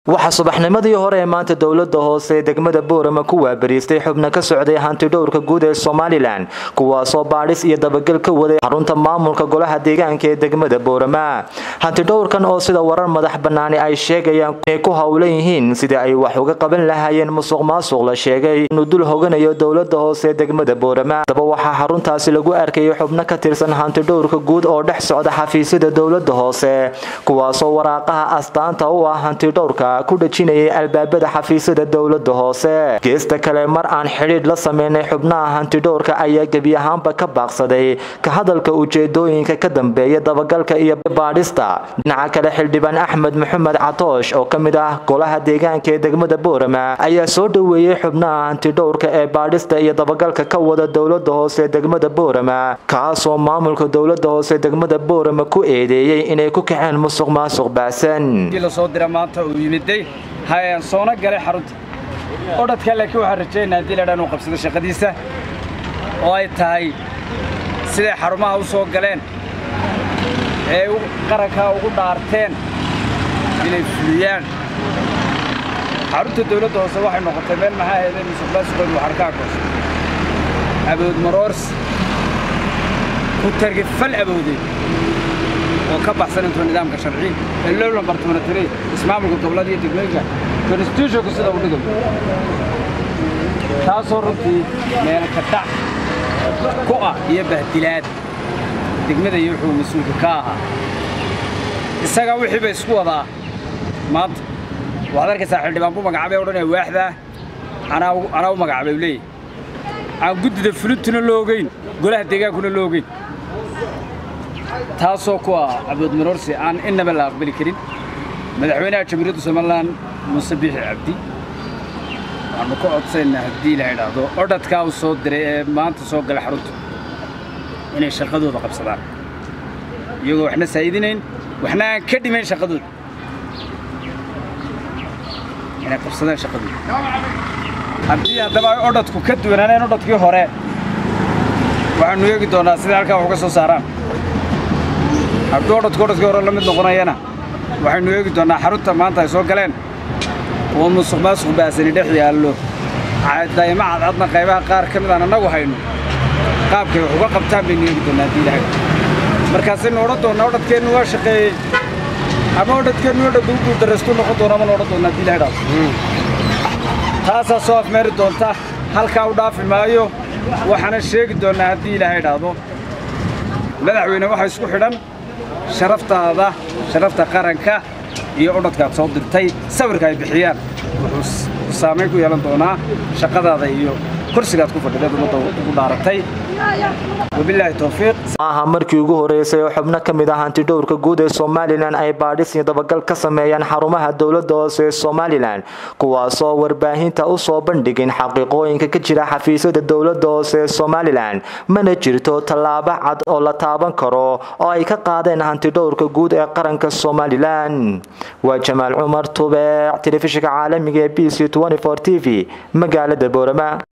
waxaa subaxnimadii hore ee maanta dowlada hoose ee degmada boorama ku waabariistay xubno ka socday hantidhowrka guud ee somalilan kuwaasoo baadhis iyo dabagel ka waday xarunta maamulka golaha deegaanka ee degmada boorama hantidhowrkan oo sida warar madax banaani ay sheegayaan inay ku howlan yihiin sidii ay wax uga qaban lahaayeen musuq maasuq la sheegay inuu dul hoganayo dowlada hoose ee degmada boorama haddaba waxaa xaruntaasi lagu arkayay xubno ka tirsan hantidhowrka guud oo dhex socda xafiisyada dowlada hoose kuwaasoo waraaqaha astaanta u ah hantidhowrka ku dhajinayay albaabada xafiisyada dowlada hoose geesta kale mar aan xidhiidh la sameynay xubnaha hantidhowrka ayaa gebi ahaanba ka baaqsaday ka hadalka ujeedooyinka ka dambeeya dabagalka iyo baadhista dhinaca kale xildhibaan axmed maxamed catoosh oo ka mid ah golaha deegaanka ee degmada boorama ayaa soo dhoweeyey xubnaha hantidhowrka ee baadhista iyo dabagalka ka wada dowlada hoose ee degmada boorama kaasoo maamulka dowlada hoose ee degmada boorama ku eedeeyey inay ku kaceen musuq maasuq baasan hayaan soona galay xarunta odhadka laakiin waxaan rajaynaa haddii ladhaan uu qabsado shaqadiisa oo ay tahay siday xarumaha u soo galeen ee qarankaa ugu dhaarteen inay fuliyaan xarunta dawladda hoose waxay noqotay meel maxaa ahaydeen musuqmaasuqeedu waxarkaa koos abood maroors ku targi fal aboodeed oo ka baxsan intuu nidaamka sharci ee lowla bartimanatiray ismaamulka gobollada iyo degmooyinka constitutionku sida u dhigayo taasoo runtii meelo ka dhac ku ah iyo bahdilaad degmada iyo wuxuu mas-uulka ka ahaa isagaa wixii bay isku wadaa maanta waxaad arkaysaa xildhibaan buu magacaabay odhanaya waaxdaa anaa u magacaabay u leeyahy aan guddida fulintuna loo ogeyn golaha deegaankuna loo ogeyn taasoo ku ah cabood maroorsi aan innaba la aqbali karin madaxweynaha jamhuuriyadda somalilan muuse biixi cabdi waxaanu ka codsaynaa haddii la idhaahdo odhadkaa uu soo diray ee maanta soo gala xarunta inay shaqadooda qabsadaan iyagoo waxna saa'idinayn waxna aan ka dhimayn shaqadooda inay qabsadaan shaqadooda haddii haddaba ay odhadku ka duwanaaneen odhadkii hore waxaannu eegi doonnaa siday halkaa wax uga soo saaraan hadduu odhadku odhadkii hore la mid noqonayana waxaynu eegi doonnaa xarunta maanta ay soo galeen oo musuq maasuq baasani dhex yaallo daa'imo cadcadna qaybaha qaar ka mid aan annagu hayno qaabkay wax uga qabtaan baynu eegi doonnaa haddii ilahay markaasaynu odhan doonnaa odhadkeennu waa shaqeeyey ama odhadkeennu odhadka u guuldarraystuu noqon doona ama la odhan doonnaa haddii ilahay dhaafo taasaa soo afmeeri doonta halkaa u dhaafi maayo waxaana sheegi doonnaa haddii ilaahay idhaahdo madaxweyne waxaa isku xidhan sharaftaada sharafta qaranka iyo odhadkaad soo dirtay sawirka ay bixiyaan wuxuu saamayn ku yeelan doonaa shaqadaada iyo kursigaad ku fadhideed ummadda ugu dhaaratay wabilaahi towfiiq maaha markii ugu horeysay oo xubno ka mid ah hantidhowrka guud ee somalilan ay baadhis iyo dabagal ka sameeyaan xarumaha dowlada hoose ee somalilan kuwaasoo warbaahinta u soo bandhigin xaqiiqooyinka ka jira xafiisyada dowlada hoose ee somalilan mana jirto tallaabo cad oo la taaban karo oo ay ka qaadeen hantidhowrka guud ee qaranka somalilan waa jamaal cumar tubeec telefishinka caalamiga ee b c t v magaalada boorama